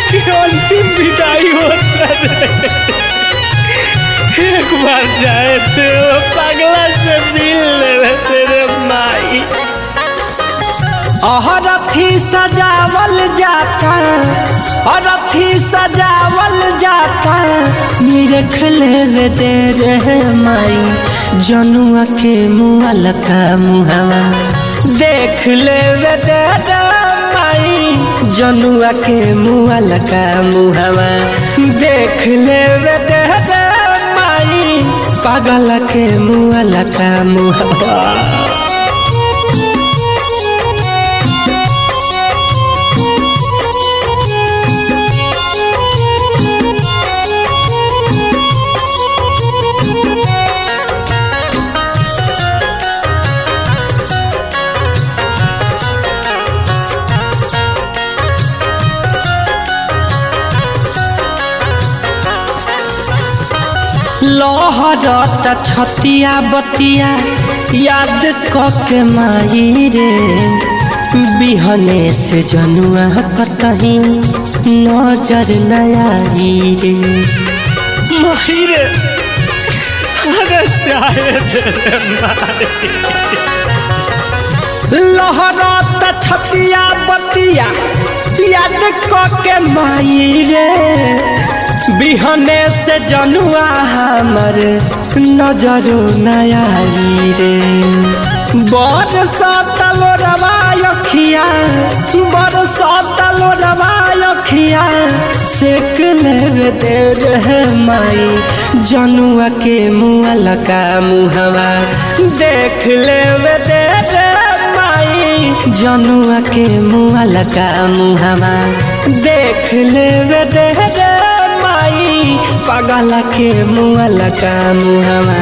कि अंतिम विदाई होता रे एक बार जाए थे वो पगला से मिल ले तेरे माई अहरथी सजावल जाता अरथी सजावल जाता निरख ले दे रे माई जनुआ के मुआल का मुहावा देख ले दे रे माई जनुआ के मुआल का मुहावा देख ले दे रे माई पागल के मुआल का मुहावा लहरत छतिया बतिया याद के माई रे बिहने से जनुआ कतही नजर नयाई रे माई रे अरे जाए तेरे माई लहरत छतिया बतिया याद के माई रे बिहने से जनुआ हमर नजरो नयाई रे बड़ सतलो रवायखिया बड़ सतलो रवायखिया सेक ले दे रे माई जनुआ के मुआल का मुहवा देख ले दे रे माई जनुआ के मुआल का मुहवा देख ले दे रे माई पागल के मुआल का मुहवा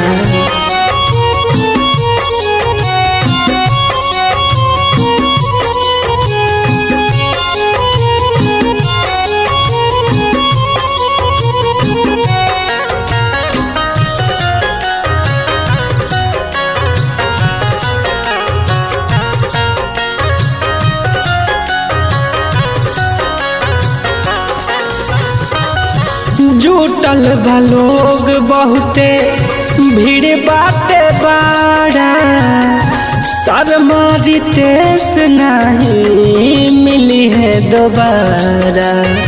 जुटल बा लोग बहुते भीड़ बाटे बाड़ा शर्मारी तेस नहीं मिली है दोबारा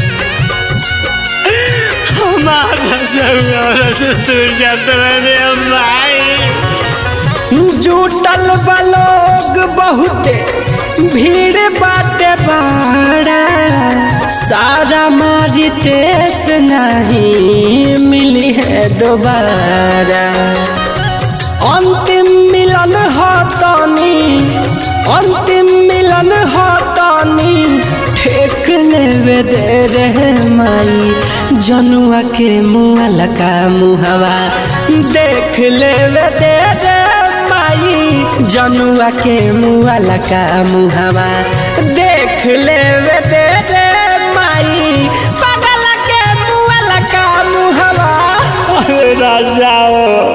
हमारा जरूर से तू जात रे माई जुटल बा लोग बहुते भीड़ बाटे बाड़ा सारा मारी तेस नहीं मिली है दोबारा अंतिम मिलन हो तनी अंतिम मिलन हो तनी ठेक लेवे दे रे माई जनुआ के मुआल का मुहवा देख लेवे दे रे माई जनुआ के मुआल का मुहवा देख लेवे दे रे माई पागल के मुआल का मुहवा अरे राजाओ